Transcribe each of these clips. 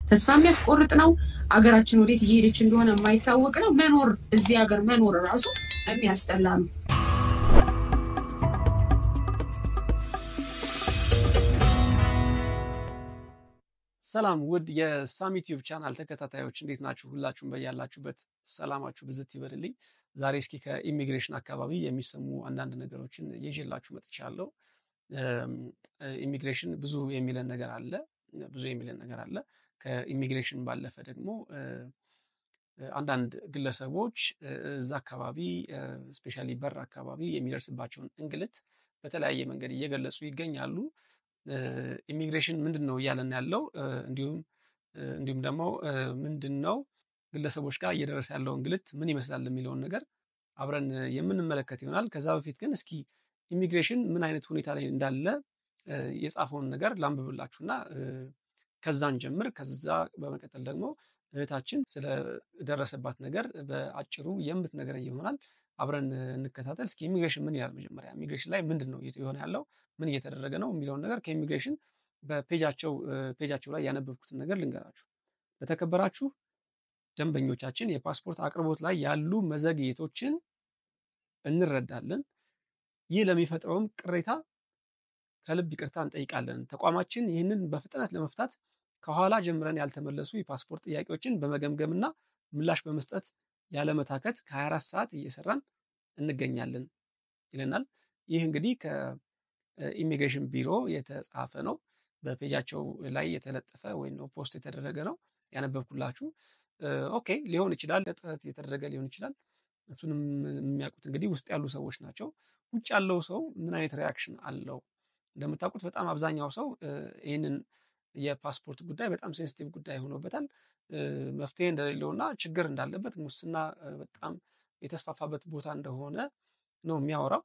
ተስፋ የሚያስቆርጥ ነው። አገራችን ወዴት እየሄደች እንደሆነ የማይታወቅ ነው። መኖር እዚህ ሀገር መኖር ራሱ የሚያስጠላ ነው። ሰላም ውድ የሳሚ ቲዩብ ቻናል ተከታታዮች እንዴት ናችሁ? ሁላችሁም በያላችሁበት ሰላማችሁ ብዝት ይበልልኝ። ዛሬ እስኪ ከኢሚግሬሽን አካባቢ የሚሰሙ አንዳንድ ነገሮችን ይዤላችሁ መጥቻለሁ። ኢሚግሬሽን ብዙ የሚለን ነገር አለ፣ ብዙ የሚለን ነገር አለ። ከኢሚግሬሽን ባለፈ ደግሞ አንዳንድ ግለሰቦች እዛ አካባቢ ስፔሻሊ በር አካባቢ የሚደርስባቸውን እንግልት በተለያየ መንገድ እየገለጹ ይገኛሉ። ኢሚግሬሽን ምንድን ነው እያለን ያለው እንዲሁም እንዲሁም ደግሞ ምንድን ነው ግለሰቦች ጋር እየደረሰ ያለው እንግልት ምን ይመስላል የሚለውን ነገር አብረን የምንመለከት ይሆናል። ከዛ በፊት ግን እስኪ ኢሚግሬሽን ምን አይነት ሁኔታ ላይ እንዳለ የጻፈውን ነገር ላንብብላችሁና ከዛን ጀምር። ከዛ በመቀጠል ደግሞ እህታችን ስለደረሰባት ነገር በአጭሩ የምትነግረን ይሆናል። አብረን እንከታተል። እስኪ ኢሚግሬሽን ምን ይላል? መጀመሪያ ኢሚግሬሽን ላይ ምንድን ነው የሆነ ያለው ምን እየተደረገ ነው የሚለውን ነገር ከኢሚግሬሽን በፔጃቸው ፔጃቸው ላይ ያነበብኩትን ነገር ልንገራችሁ። ለተከበራችሁ ደንበኞቻችን የፓስፖርት አቅርቦት ላይ ያሉ መዘግየቶችን እንረዳለን። ይህ ለሚፈጥረውም ቅሬታ ከልብ ይቅርታ እንጠይቃለን። ተቋማችን ይህንን በፍጥነት ለመፍታት ከኋላ ጀምረን ያልተመለሱ የፓስፖርት ጥያቄዎችን በመገምገምና ምላሽ በመስጠት ያለመታከት ከ24 ሰዓት እየሰራን እንገኛለን ይለናል። ይህ እንግዲህ ከኢሚግሬሽን ቢሮ የተጻፈ ነው። በፔጃቸው ላይ የተለጠፈ ወይም ፖስት የተደረገ ነው ያነበብኩላችሁ። ኦኬ ሊሆን ይችላል፣ ጥረት የተደረገ ሊሆን ይችላል። እሱንም የሚያውቁት እንግዲህ ውስጥ ያሉ ሰዎች ናቸው። ውጭ ያለው ሰው ምን አይነት ሪያክሽን አለው? እንደምታውቁት በጣም አብዛኛው ሰው ይህንን የፓስፖርት ጉዳይ በጣም ሴንሲቲቭ ጉዳይ ሆኖበታል። መፍትሄ እንደሌለውና ችግር እንዳለበት ሙስና በጣም የተስፋፋበት ቦታ እንደሆነ ነው የሚያወራው።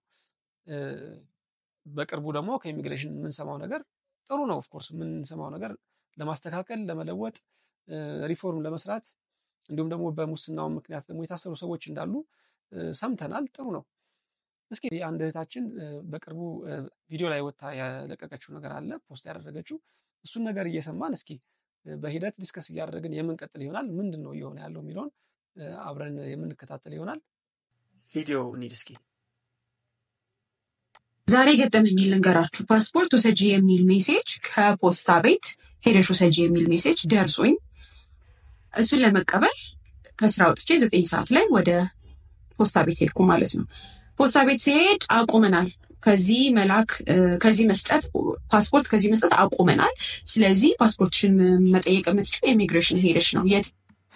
በቅርቡ ደግሞ ከኢሚግሬሽን የምንሰማው ነገር ጥሩ ነው። ኦፍኮርስ የምንሰማው ነገር ለማስተካከል፣ ለመለወጥ፣ ሪፎርም ለመስራት እንዲሁም ደግሞ በሙስናው ምክንያት ደግሞ የታሰሩ ሰዎች እንዳሉ ሰምተናል። ጥሩ ነው። እስኪ አንድ እህታችን በቅርቡ ቪዲዮ ላይ ወጥታ ያለቀቀችው ነገር አለ ፖስት ያደረገችው እሱን ነገር እየሰማን እስኪ በሂደት ዲስከስ እያደረግን የምንቀጥል ይሆናል። ምንድን ነው እየሆነ ያለው የሚለውን አብረን የምንከታተል ይሆናል። ቪዲዮ እንሂድ እስኪ። ዛሬ ገጠመኝ ልንገራችሁ። ፓስፖርት ውሰጂ የሚል ሜሴጅ ከፖስታ ቤት ሄደሽ ውሰጂ የሚል ሜሴጅ ደርሶኝ እሱን ለመቀበል ከስራ ወጥቼ ዘጠኝ ሰዓት ላይ ወደ ፖስታ ቤት ሄድኩ ማለት ነው። ፖስታ ቤት ሲሄድ አቁመናል ከዚህ መላክ ከዚህ መስጠት ፓስፖርት ከዚህ መስጠት አቁመናል። ስለዚህ ፓስፖርትሽን መጠየቅ የምትችው ኢሚግሬሽን ሄደች ነው። የት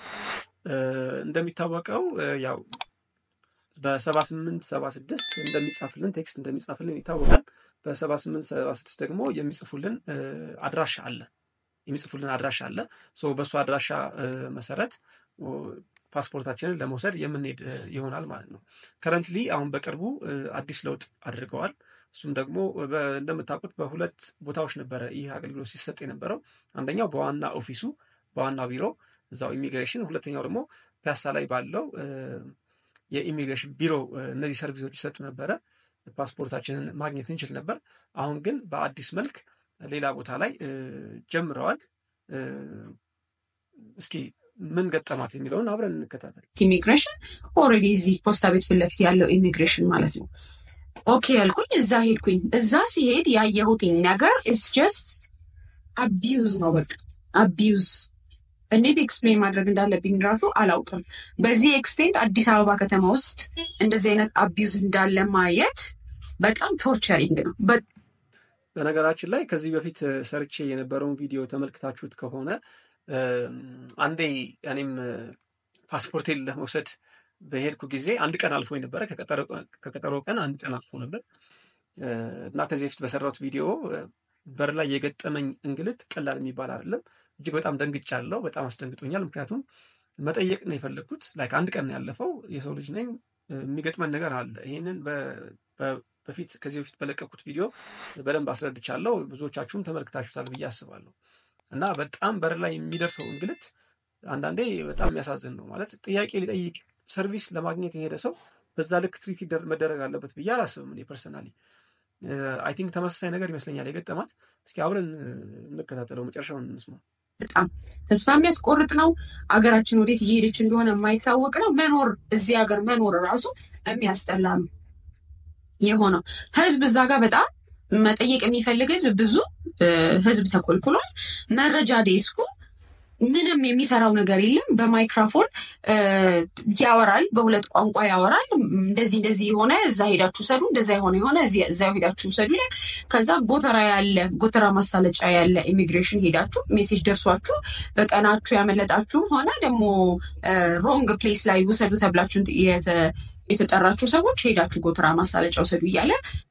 እንደሚታወቀው ያው በሰባ ስምንት ሰባ ስድስት እንደሚጻፍልን ቴክስት እንደሚጻፍልን ይታወቃል። በሰባ ስምንት ሰባ ስድስት ደግሞ የሚጽፉልን አድራሻ አለ የሚጽፉልን አድራሻ አለ። በእሱ አድራሻ መሰረት ፓስፖርታችንን ለመውሰድ የምንሄድ ይሆናል ማለት ነው። ከረንትሊ አሁን በቅርቡ አዲስ ለውጥ አድርገዋል። እሱም ደግሞ እንደምታውቁት በሁለት ቦታዎች ነበረ ይህ አገልግሎት ሲሰጥ የነበረው። አንደኛው በዋና ኦፊሱ በዋና ቢሮ እዛው ኢሚግሬሽን፣ ሁለተኛው ደግሞ ፒያሳ ላይ ባለው የኢሚግሬሽን ቢሮ እነዚህ ሰርቪሶች ይሰጡ ነበረ። ፓስፖርታችንን ማግኘት እንችል ነበር። አሁን ግን በአዲስ መልክ ሌላ ቦታ ላይ ጀምረዋል። እስኪ ምን ገጠማት የሚለውን አብረን እንከታተል። ኢሚግሬሽን ኦልሬዲ እዚህ ፖስታ ቤት ፊት ለፊት ያለው ኢሚግሬሽን ማለት ነው። ኦኬ ያልኩኝ እዛ ሄድኩኝ። እዛ ሲሄድ ያየሁት ነገር ኢስ ጀስት አቢዩዝ ነው። በቃ አቢዩዝ እንዴት ኤክስፕሌን ማድረግ እንዳለብኝ ራሱ አላውቅም። በዚህ ኤክስቴንት አዲስ አበባ ከተማ ውስጥ እንደዚህ አይነት አቢዩዝ እንዳለ ማየት በጣም ቶርቸሪንግ ነው። በነገራችን ላይ ከዚህ በፊት ሰርቼ የነበረውን ቪዲዮ ተመልክታችሁት ከሆነ አንዴ እኔም ፓስፖርቴን ለመውሰድ በሄድኩ ጊዜ አንድ ቀን አልፎ ነበረ። ከቀጠሮ ቀን አንድ ቀን አልፎ ነበር እና ከዚህ በፊት በሰራሁት ቪዲዮ በር ላይ የገጠመኝ እንግልት ቀላል የሚባል አይደለም። እጅግ በጣም ደንግጫለሁ። በጣም አስደንግጦኛል። ምክንያቱም መጠየቅ ነው የፈለግኩት። ላይክ አንድ ቀን ያለፈው የሰው ልጅ ነኝ፣ የሚገጥመን ነገር አለ። ይህንን በፊት ከዚህ በፊት በለቀኩት ቪዲዮ በደንብ አስረድቻለሁ። ብዙዎቻችሁም ተመልክታችሁታል ብዬ አስባለሁ። እና በጣም በር ላይ የሚደርሰው እንግልት አንዳንዴ በጣም የሚያሳዝን ነው። ማለት ጥያቄ ሊጠይቅ ሰርቪስ ለማግኘት የሄደ ሰው በዛ ልክ ትሪት መደረግ አለበት ብዬ አላስብም። እኔ ፐርሰናሊ አይ ቲንክ ተመሳሳይ ነገር ይመስለኛል የገጠማት። እስኪ አብረን እንከታተለው፣ መጨረሻውን እንስማ። በጣም ተስፋ የሚያስቆርጥ ነው። አገራችን ወዴት እየሄደች እንደሆነ የማይታወቅ ነው። መኖር እዚህ ሀገር መኖር ራሱ የሚያስጠላ ነው የሆነው። ህዝብ እዛ ጋር በጣም መጠየቅ የሚፈልግ ህዝብ ብዙ ህዝብ ተኮልኩሏል። መረጃ ዴስኩ ምንም የሚሰራው ነገር የለም። በማይክራፎን ያወራል፣ በሁለት ቋንቋ ያወራል። እንደዚህ እንደዚህ የሆነ እዛ ሄዳችሁ ሰዱ፣ እንደዛ የሆነ የሆነ እዛ ሄዳችሁ ሰዱ ይላል። ከዛ ጎተራ ያለ ጎተራ ማሳለጫ ያለ ኢሚግሬሽን ሄዳችሁ ሜሴጅ ደርሷችሁ በቀናችሁ ያመለጣችሁ ሆነ ደግሞ ሮንግ ፕሌስ ላይ ውሰዱ ተብላችሁ የተጠራችሁ ሰዎች ሄዳችሁ ጎተራ ማሳለጫ ውሰዱ እያለ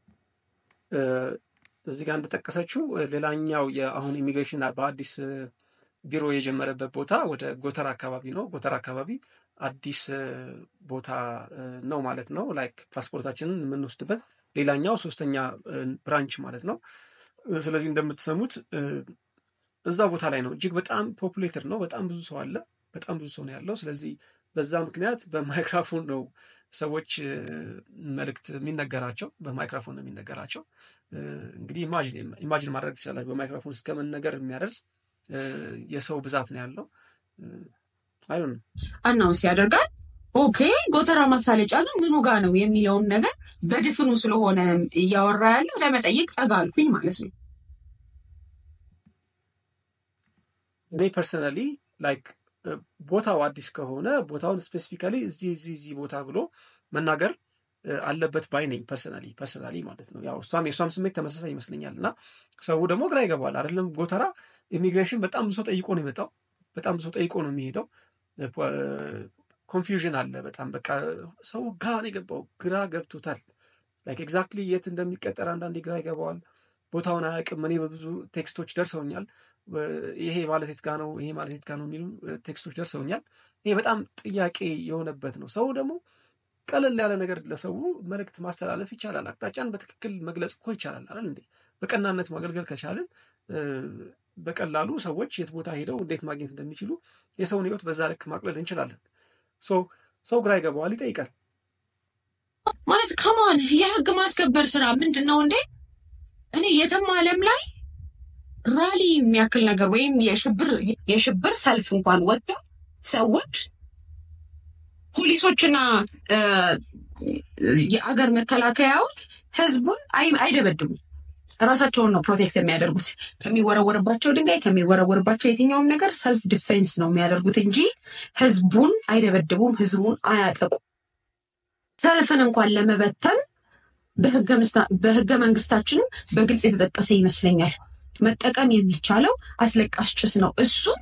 እዚህ ጋር እንደጠቀሰችው ሌላኛው የአሁን ኢሚግሬሽን በአዲስ ቢሮ የጀመረበት ቦታ ወደ ጎተራ አካባቢ ነው። ጎተራ አካባቢ አዲስ ቦታ ነው ማለት ነው። ላይክ ፓስፖርታችንን የምንወስድበት ሌላኛው ሶስተኛ ብራንች ማለት ነው። ስለዚህ እንደምትሰሙት እዛ ቦታ ላይ ነው። እጅግ በጣም ፖፑሌትድ ነው። በጣም ብዙ ሰው አለ። በጣም ብዙ ሰው ነው ያለው። ስለዚህ በዛ ምክንያት በማይክራፎን ነው ሰዎች መልእክት የሚነገራቸው በማይክራፎን ነው የሚነገራቸው። እንግዲህ ኢማጂን ማድረግ ትችላላችሁ። በማይክራፎን እስከ መነገር የሚያደርስ የሰው ብዛት ነው ያለው። አይ ነው አናውንስ ያደርጋል። ኦኬ ጎተራ ማሳለጫ ግን ምኑ ጋ ነው የሚለውን ነገር በድፍኑ ስለሆነ እያወራ ያለው ለመጠየቅ ጠጋ አልኩኝ ማለት ነው። እኔ ፐርሰናሊ ላይክ ቦታው አዲስ ከሆነ ቦታውን ስፔሲፊካሊ እዚህ እዚህ እዚህ ቦታ ብሎ መናገር አለበት ባይ ነኝ። ፐርሰናሊ ፐርሰናሊ ማለት ነው። ያው እሷም የእሷም ስሜት ተመሳሳይ ይመስለኛል። እና ሰው ደግሞ ግራ ይገባዋል አይደለም። ጎተራ ኢሚግሬሽን በጣም ብዙ ጠይቆ ነው የመጣው። በጣም ብዙ ጠይቆ ነው የሚሄደው። ኮንፊውዥን አለ በጣም በቃ ሰው ግራ ነው የገባው። ግራ ገብቶታል። ላይክ ኤግዛክትሊ የት እንደሚቀጠር አንዳንዴ ግራ ይገባዋል። ቦታውን አያውቅም። እኔ በብዙ ቴክስቶች ደርሰውኛል። ይሄ ማለት የት ጋ ነው ይሄ ማለት የት ጋ ነው የሚሉ ቴክስቶች ደርሰውኛል። ይሄ በጣም ጥያቄ የሆነበት ነው። ሰው ደግሞ ቀለል ያለ ነገር ለሰው መልእክት ማስተላለፍ ይቻላል። አቅጣጫን በትክክል መግለጽ እኮ ይቻላል አይደል እንዴ? በቀናነት ማገልገል ከቻልን በቀላሉ ሰዎች የት ቦታ ሄደው እንዴት ማግኘት እንደሚችሉ የሰውን ሕይወት በዛ ልክ ማቅለል እንችላለን። ሰው ግራ ይገባዋል፣ ይጠይቃል። ማለት ከማን የህግ ማስከበር ስራ ምንድን ነው እንዴ? እኔ የትም ዓለም ላይ ራሊ የሚያክል ነገር ወይም የሽብር ሰልፍ እንኳን ወጥተው ሰዎች ፖሊሶችና የአገር መከላከያዎች ህዝቡን አይደበድቡም። ራሳቸውን ነው ፕሮቴክት የሚያደርጉት ከሚወረወርባቸው ድንጋይ ከሚወረወርባቸው የትኛውም ነገር ሰልፍ ዲፌንስ ነው የሚያደርጉት እንጂ ህዝቡን አይደበድቡም፣ ህዝቡን አያጠቁም። ሰልፍን እንኳን ለመበተን በህገ መንግስታችንም በግልጽ የተጠቀሰ ይመስለኛል። መጠቀም የሚቻለው አስለቃሽ ጭስ ነው። እሱም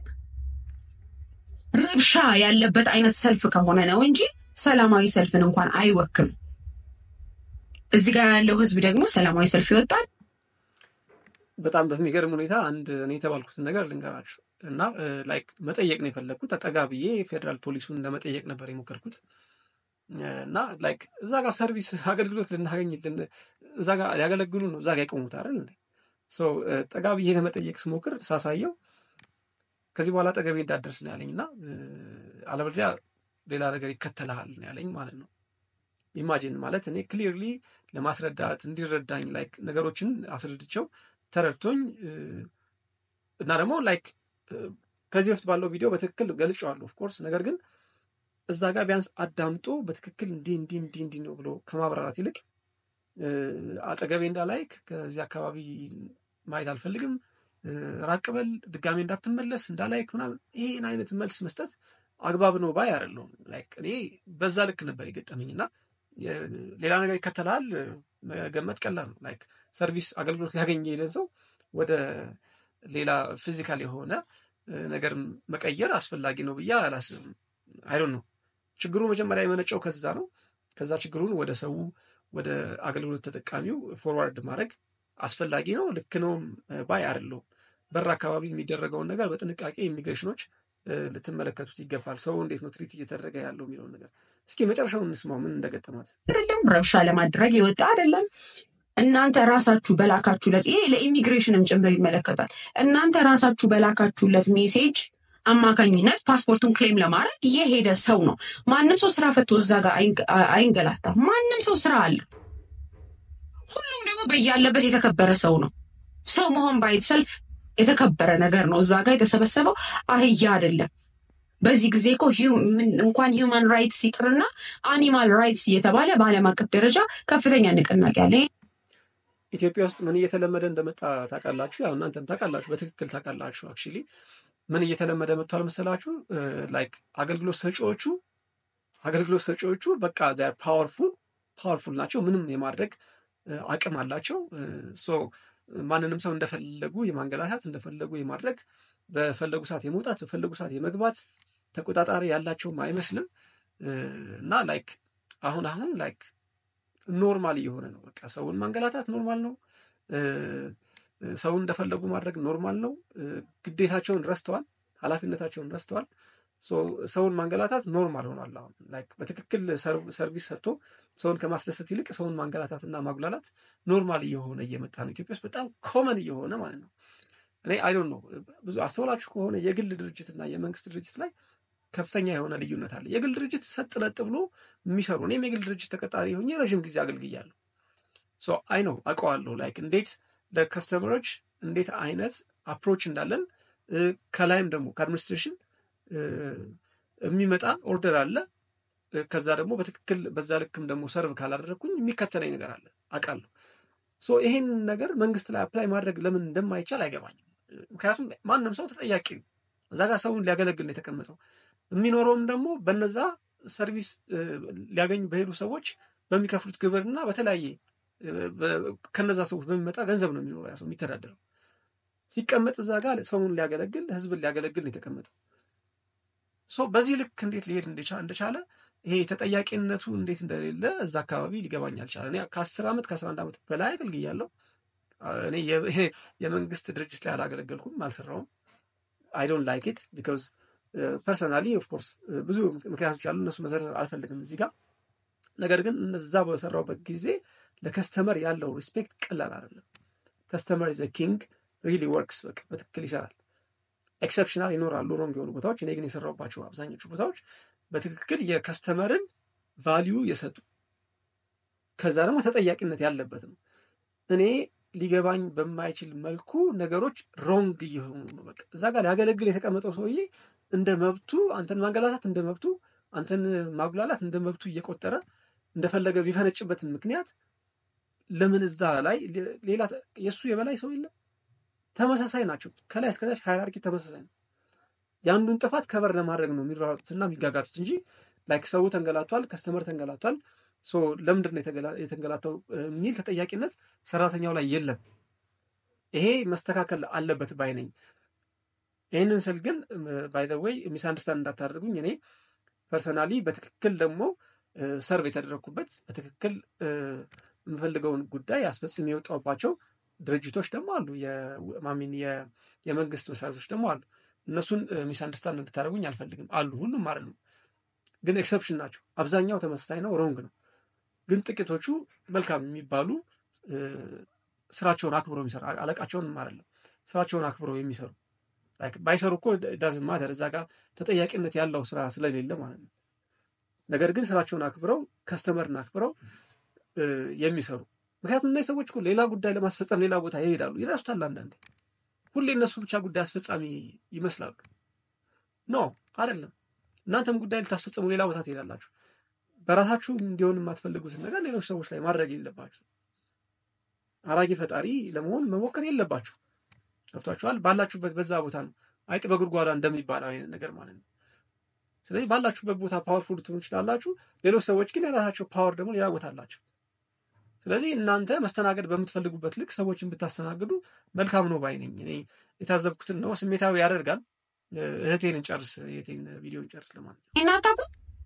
ረብሻ ያለበት አይነት ሰልፍ ከሆነ ነው እንጂ ሰላማዊ ሰልፍን እንኳን አይወክም። እዚህ ጋር ያለው ህዝብ ደግሞ ሰላማዊ ሰልፍ ይወጣል። በጣም በሚገርም ሁኔታ አንድ እኔ የተባልኩትን ነገር ልንገራችሁ እና ላይክ መጠየቅ ነው የፈለግኩት። ጠጋ ብዬ ፌዴራል ፖሊሱን ለመጠየቅ ነበር የሞከርኩት እና ላይክ እዛ ጋር ሰርቪስ አገልግሎት ልናገኝ እዛ ጋር ሊያገለግሉ ነው እዛ ጋር የቆሙት አይደል እንዴ? ጠጋ ብዬ ለመጠየቅ ስሞክር ሳሳየው ከዚህ በኋላ ጠገቤ እንዳደርስ ነው ያለኝ እና አለበለዚያ ሌላ ነገር ይከተልሃል ነው ያለኝ ማለት ነው። ኢማጂን ማለት እኔ ክሊርሊ ለማስረዳት እንዲረዳኝ ላይክ ነገሮችን አስረድቸው ተረድቶኝ እና ደግሞ ላይክ ከዚህ በፊት ባለው ቪዲዮ በትክክል ገልጬዋለሁ ኦፍኮርስ። ነገር ግን እዛ ጋር ቢያንስ አዳምጦ በትክክል እንዲህ እንዲህ እንዲህ እንዲህ ነው ብሎ ከማብራራት ይልቅ አጠገቤ እንዳላይክ ከዚህ አካባቢ ማየት አልፈልግም፣ ራቅ በል፣ ድጋሜ እንዳትመለስ እንዳላይክ ምናምን ይህን አይነት መልስ መስጠት አግባብ ነው ባይ አይደለሁም። ላይክ እኔ በዛ ልክ ነበር የገጠመኝ እና ሌላ ነገር ይከተላል መገመት ቀላል ነው። ላይክ ሰርቪስ አገልግሎት ሊያገኝ የሄደን ሰው ወደ ሌላ ፊዚካል የሆነ ነገር መቀየር አስፈላጊ ነው ብዬ አላስብም። አይዶን ነው ችግሩ መጀመሪያ የመነጨው ከዛ ነው። ከዛ ችግሩን ወደ ሰው ወደ አገልግሎት ተጠቃሚው ፎርዋርድ ማድረግ አስፈላጊ ነው። ልክ ነውም ባይ አይደለሁም። በር አካባቢ የሚደረገውን ነገር በጥንቃቄ ኢሚግሬሽኖች ልትመለከቱት ይገባል። ሰው እንዴት ነው ትሪት እየተደረገ ያለው የሚለውን ነገር እስኪ መጨረሻውን እንስማው፣ ምን እንደገጠማት። አይደለም ረብሻ ለማድረግ የወጣ አይደለም። እናንተ ራሳችሁ በላካችሁለት ይሄ ለኢሚግሬሽንም ጭምር ይመለከታል። እናንተ ራሳችሁ በላካችሁለት ሜሴጅ አማካኝነት ፓስፖርቱን ክሌም ለማድረግ የሄደ ሰው ነው። ማንም ሰው ስራ ፈቶ እዛ ጋር አይንገላታም። ማንም ሰው ስራ አለ። ሁሉም ደግሞ በያለበት የተከበረ ሰው ነው። ሰው መሆን ባይት ሰልፍ የተከበረ ነገር ነው። እዛ ጋር የተሰበሰበው አህያ አይደለም። በዚህ ጊዜ እኮ እንኳን ሂውማን ራይትስ ይቅርና አኒማል ራይትስ እየተባለ በዓለም አቀፍ ደረጃ ከፍተኛ ንቅናቄ አለ። ኢትዮጵያ ውስጥ ምን እየተለመደ እንደመጣ ታውቃላችሁ? ያው እናንተም ታውቃላችሁ፣ በትክክል ታውቃላችሁ። አክቹዋሊ ምን እየተለመደ መጥቷል መሰላችሁ? ላይክ አገልግሎት ሰጪዎቹ አገልግሎት ሰጪዎቹ በቃ ፓወርፉል ፓወርፉል ናቸው። ምንም የማድረግ አቅም አላቸው። ሶ ማንንም ሰው እንደፈለጉ የማንገላታት እንደፈለጉ የማድረግ በፈለጉ ሰዓት የመውጣት በፈለጉ ሰዓት የመግባት ተቆጣጣሪ ያላቸውም አይመስልም እና ላይክ አሁን አሁን ላይክ ኖርማል እየሆነ ነው። በቃ ሰውን ማንገላታት ኖርማል ነው። ሰውን እንደፈለጉ ማድረግ ኖርማል ነው። ግዴታቸውን ረስተዋል፣ ኃላፊነታቸውን ረስተዋል። ሰውን ማንገላታት ኖርማል ሆኗል። አሁን ላይክ በትክክል ሰርቪስ ሰጥቶ ሰውን ከማስደሰት ይልቅ ሰውን ማንገላታት እና ማጉላላት ኖርማል እየሆነ እየመጣ ነው። ኢትዮጵያ ውስጥ በጣም ኮመን እየሆነ ማለት ነው። እኔ አይዶን ነው ብዙ አስተውላችሁ ከሆነ የግል ድርጅትና የመንግስት ድርጅት ላይ ከፍተኛ የሆነ ልዩነት አለ። የግል ድርጅት ሰጥ ለጥ ብሎ የሚሰሩ እኔም የግል ድርጅት ተቀጣሪ ሆኜ ረዥም ጊዜ አገልግያለሁ። አይ ነው አውቀዋለሁ። ላይክ እንዴት ለከስተመሮች እንዴት አይነት አፕሮች እንዳለን ከላይም ደግሞ ከአድሚኒስትሬሽን የሚመጣ ኦርደር አለ። ከዛ ደግሞ በትክክል በዛ ልክም ደግሞ ሰርቭ ካላደረግኩኝ የሚከተለኝ ነገር አለ አውቃለሁ። ይሄን ነገር መንግስት ላይ አፕላይ ማድረግ ለምን እንደማይቻል አይገባኝም። ምክንያቱም ማንም ሰው ተጠያቂ ነው። እዛ ጋር ሰውን ሊያገለግል ነው የተቀመጠው። የሚኖረውም ደግሞ በነዛ ሰርቪስ ሊያገኙ በሄዱ ሰዎች በሚከፍሉት ግብርና በተለያየ ከነዛ ሰዎች በሚመጣ ገንዘብ ነው የሚኖረው ያ ሰው የሚተዳደረው። ሲቀመጥ እዛ ጋር ሰውን ሊያገለግል ህዝብን ሊያገለግል ነው የተቀመጠው። በዚህ ልክ እንዴት ሊሄድ እንደቻለ ይሄ ተጠያቂነቱ እንዴት እንደሌለ እዛ አካባቢ ሊገባኝ አልቻለ። እኔ ከአስር ዓመት ከአስራ አንድ ዓመት በላይ አገልግያለሁ። እኔ የመንግስት ድርጅት ላይ አላገለገልኩም፣ አልሰራውም። አይ ዶንት ላይክ ኢት ቢካዝ ፐርሰናሊ ኦፍኮርስ ብዙ ምክንያቶች አሉ። እነሱ መዘርዘር አልፈልግም እዚህ ጋር። ነገር ግን እነዛ በሰራውበት ጊዜ ለከስተመር ያለው ሪስፔክት ቀላል አይደለም። ከስተመር ዘ ኪንግ ሪሊ ወርክስ በቃ በትክክል ይሰራል። ኤክሰፕሽናል ይኖራሉ ሮንግ የሆኑ ቦታዎች። እኔ ግን የሰራሁባቸው አብዛኞቹ ቦታዎች በትክክል የከስተመርን ቫሊዩ የሰጡ ከዛ ደግሞ ተጠያቂነት ያለበት ነው። እኔ ሊገባኝ በማይችል መልኩ ነገሮች ሮንግ እየሆኑ ነው። በቃ እዛ ጋር ሊያገለግል የተቀመጠው ሰውዬ እንደ መብቱ አንተን ማንገላታት እንደ መብቱ አንተን ማጉላላት እንደ መብቱ እየቆጠረ እንደፈለገ ቢፈነጭበትን ምክንያት ለምን እዛ ላይ ሌላ የእሱ የበላይ ሰው የለም? ተመሳሳይ ናቸው። ከላይ እስከታች ሃይራርኪ ተመሳሳይ ነው። የአንዱን ጥፋት ከበር ለማድረግ ነው የሚሯሩትና የሚጋጋቱት እንጂ ላይክ ሰው ተንገላቷል፣ ከስተመር ተንገላቷል፣ ለምንድን ነው የተንገላታው የሚል ተጠያቂነት ሰራተኛው ላይ የለም። ይሄ መስተካከል አለበት ባይ ነኝ። ይህንን ስል ግን ባይ ዘ ዌይ ሚስ አንደርስታንድ እንዳታደርጉኝ እኔ ፐርሰናሊ በትክክል ደግሞ ሰርቭ የተደረግኩበት በትክክል የምፈልገውን ጉዳይ አስፈጽም የወጣባቸው ድርጅቶች ደግሞ አሉ። ማሚን የመንግስት መስሪያ ቤቶች ደግሞ አሉ። እነሱን ሚስ አንደርስታንድ እንድታደርጉኝ አልፈልግም። አሉ፣ ሁሉም አይደሉም፣ ግን ኤክሰፕሽን ናቸው። አብዛኛው ተመሳሳይ ነው፣ ሮንግ ነው። ግን ጥቂቶቹ መልካም የሚባሉ ስራቸውን አክብረው የሚሰሩ አለቃቸውንም አይደለም ስራቸውን አክብረው የሚሰሩ ባይሰሩ እኮ ዳዝማ እዛ ጋር ተጠያቂነት ያለው ስራ ስለሌለ ማለት ነው። ነገር ግን ስራቸውን አክብረው ከስተመርን አክብረው የሚሰሩ ምክንያቱም እነዚህ ሰዎች እኮ ሌላ ጉዳይ ለማስፈጸም ሌላ ቦታ ይሄዳሉ፣ ይረሱታል። አንዳንዴ ሁሌ እነሱ ብቻ ጉዳይ አስፈጻሚ ይመስላሉ። ኖ አይደለም። እናንተም ጉዳይ ልታስፈጽሙ ሌላ ቦታ ትሄዳላችሁ። በራሳችሁ እንዲሆን የማትፈልጉትን ነገር ሌሎች ሰዎች ላይ ማድረግ የለባችሁ። አራጊ ፈጣሪ ለመሆን መሞከር የለባችሁ። ገብቷችኋል? ባላችሁበት በዛ ቦታ ነው አይጥ በጉድጓዳ እንደሚባለው አይነት ነገር ማለት ነው። ስለዚህ ባላችሁበት ቦታ ፓወርፉል ልትሆኑ ትችላላችሁ። ሌሎች ሰዎች ግን የራሳቸው ፓወር ደግሞ ሌላ ቦታ አላቸው። ስለዚህ እናንተ መስተናገድ በምትፈልጉበት ልክ ሰዎችን ብታስተናግዱ መልካም ነው ባይ ነኝ። እኔ የታዘብኩትን ነው። ስሜታዊ ያደርጋል። እህቴን እንጨርስ፣ እህቴን ቪዲዮ እንጨርስ። ለማለት እናታቁ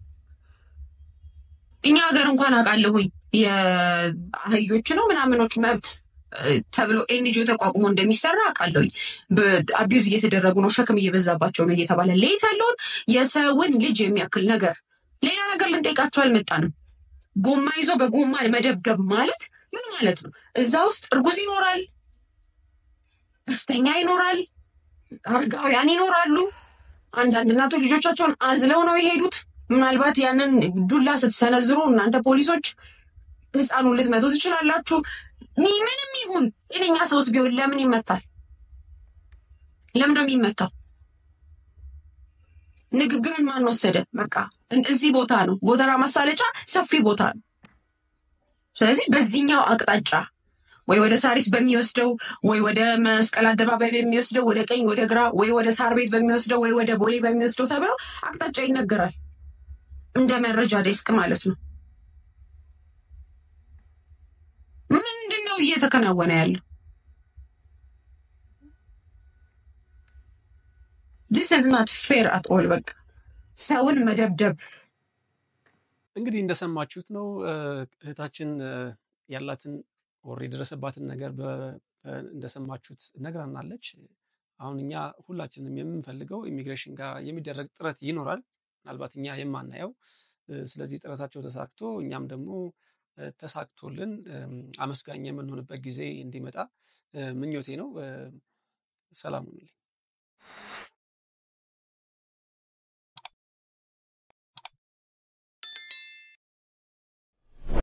እኛ ሀገር እንኳን አውቃለሁኝ የአህዮች ነው ምናምኖች መብት ተብሎ ኤንጂኦ ተቋቁሞ እንደሚሰራ አውቃለሁኝ። አቢዩዝ እየተደረጉ ነው፣ ሸክም እየበዛባቸው ነው እየተባለ ሌት ያለውን የሰውን ልጅ የሚያክል ነገር ሌላ ነገር ልንጠይቃቸው አልመጣንም። ጎማ ይዞ በጎማ መደብደብ ማለት ምን ማለት ነው? እዛ ውስጥ እርጉዝ ይኖራል፣ በሽተኛ ይኖራል፣ አረጋውያን ይኖራሉ። አንዳንድ እናቶች ልጆቻቸውን አዝለው ነው የሄዱት። ምናልባት ያንን ዱላ ስትሰነዝሩ እናንተ ፖሊሶች ህፃኑን ልትመቱ ትችላላችሁ። ምንም ይሁን ጤነኛ ሰውስ ቢሆን ለምን ይመታል? ለምን ነው የሚመታው? ንግግርን ማን ወሰደ? በቃ እዚህ ቦታ ነው ጎተራ ማሳለጫ ሰፊ ቦታ ነው። ስለዚህ በዚህኛው አቅጣጫ ወይ ወደ ሳሪስ በሚወስደው ወይ ወደ መስቀል አደባባይ በሚወስደው ወደ ቀኝ ወደ ግራ ወይ ወደ ሳር ቤት በሚወስደው ወይ ወደ ቦሌ በሚወስደው ተብሎ አቅጣጫ ይነገራል። እንደ መረጃ ዴስክ ማለት ነው። ምንድን ነው እየተከናወነ ያለው? ዲስ ኢዝ ናት ፌር አት ኦል። በቃ ሰውን መደብደብ እንግዲህ እንደሰማችሁት ነው እህታችን ያላትን ወር የደረሰባትን ነገር እንደሰማችሁት ነግራናለች። አሁን እኛ ሁላችንም የምንፈልገው ኢሚግሬሽን ጋር የሚደረግ ጥረት ይኖራል፣ ምናልባት እኛ የማናየው። ስለዚህ ጥረታቸው ተሳክቶ እኛም ደግሞ ተሳክቶልን አመስጋኝ የምንሆንበት ጊዜ እንዲመጣ ምኞቴ ነው። ሰላም ሁኑልኝ።